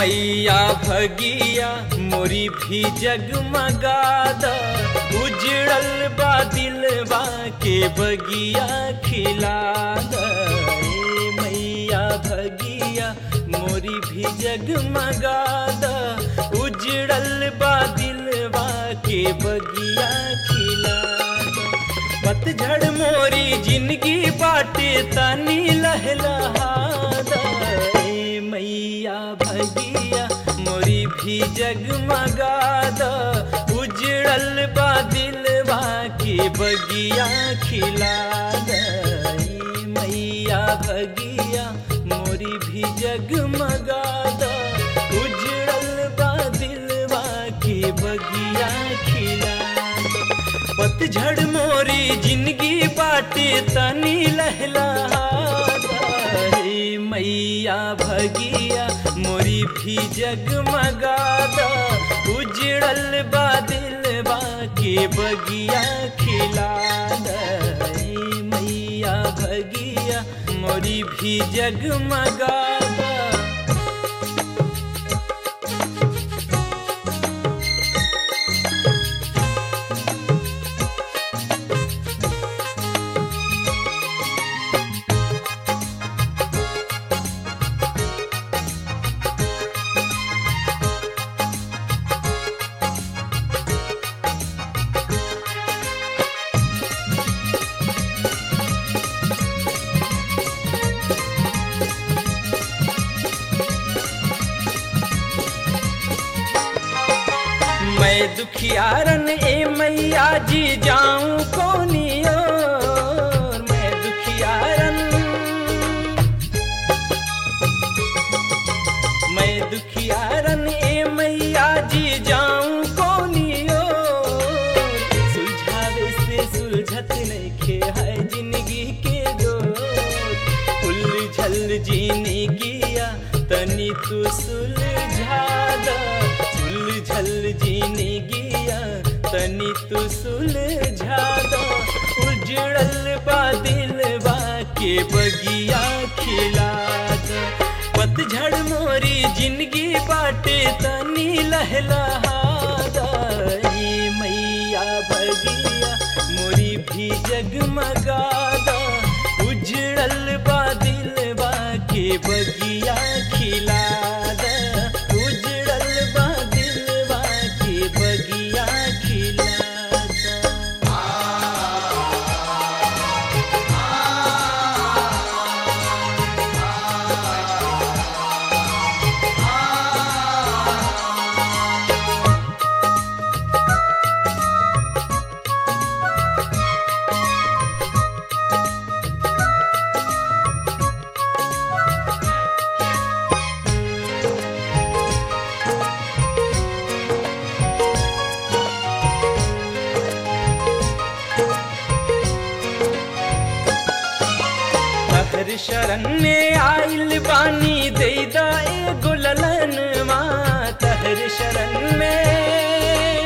मैया भगिया मोरी भी जगमगाद उजड़ल बा दिलवा के बगिया खिलाद ए मैया भगिया मोरी भी जगमगाद उजड़ल बा दिलवा के बगिया खिलाद पतझड़ मोरी जिंदगी बाटे तनी लहलहादा ए मैया भगिया मोरी भी जगमगादा उजड़ल बा दिलवा के बगिया खिलादा ए मैया भगिया मोरी भी जगमगादा उजड़ल बा दिलवा के बगिया खिलादा पतझड़ मोरी जिंदगी बाटे तनी लहलादा हे मैया भगिया मोरी भी जगमगादा उजड़ल बा दिलवा के बगिया खिलादा हे मैया भगिया मोरी भी जगमगादा मैं दुखियारन ए मैया जी जाऊं कोनी ओर मैं दुखियारन मैं दुखियारन ए मैया जी जाऊं कोनी ओर सुलझावे से सुलझत नइखे है जिंदगी के डोर उलझल जीने गिया तनी तू सुलझा दा उलझल जीने गिया तनी तू सुलझा दो उजड़ल बा दिलवा के बगिया खिला दो पतझड़ मोरी जिंदगी बाटे तनी लहलहादा ए मैया भगिया मोरी भी जगमगादा उजड़ल बा दिलवा के बगिया खिलादा उजड़ल बा दिलवा के बगिया खिलादा तहर शरण में आइल बानी देदा एगो ललन माँ तहर शरण में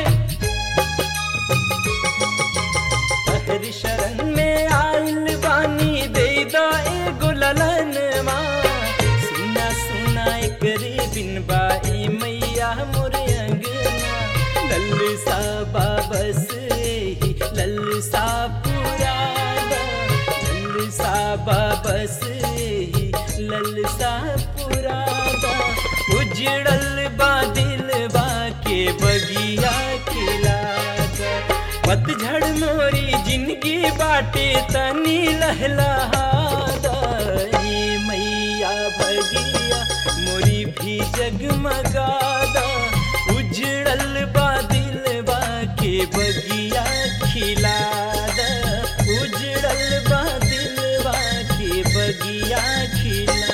तहर शरण में आइल बानी देदा एगो ललन माँ सुना सुना एकरे बिन बाई मैया मोरे अंगना लल सा बाबस ही लल सा पुरादा लल सा बाबस ही लल सा पुरादा उजड़ल बा दिलवा के बगिया खिलादा पतझड़ मोरी जिंदगी बाटे तनी लहलहादा ए मैया भगिया मोरी भी जगमगादा उजड़ल बा दिलवा के बगिया खिलादा उजड़ल बा दिलवा के बगिया खिलादा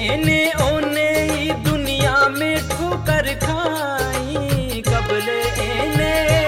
एने ओने ई दुनिया में ठोकर खाई कबले एने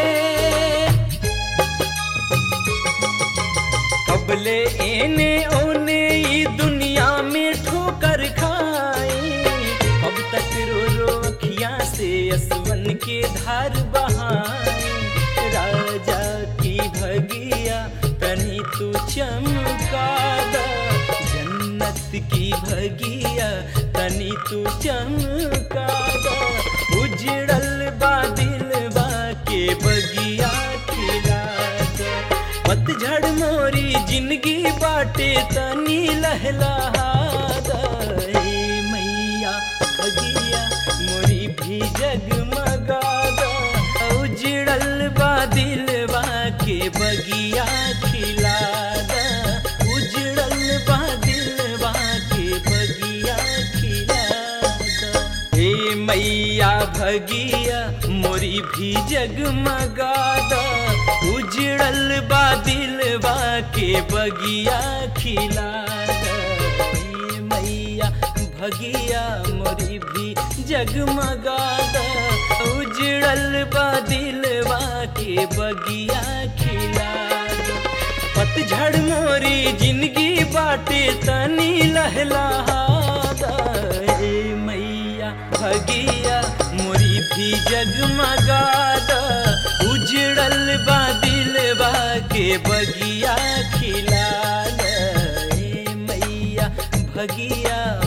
कबले एने ओने ई दुनिया में ठोकर खाई अब तक रो रो अखियां से असवन के धार बहाई राजा की भगिया तनी तू चमका दा जन्नत की भगिया तनी तू चमका दा उजड़ल बादिल बा के बगिया खिला दा पतझड़ मोरी जिंदगी बाटे तनी लहला दा ए मैया भगिया मोरी भी जगमगा दा उजड़ल बादिल बा के बगिया खिला दा उजड़ल बादिल बा के बगिया खिला दा हे मैया भगिया मोरी भी जगमगा दा उजड़ल बादिल बा के बगिया खिला दा हे मैया भगिया मोरी भी जगमगा दा उजड़ल बादिल बा के बगिया खिला दा पतझड़ मोरी जिंदगी बाटे तनी लहला दा ए मैया भगिया मोरी भी जगमगा दा उजड़ल बादिल बा के बगिया खिला दा ए मैया भगिया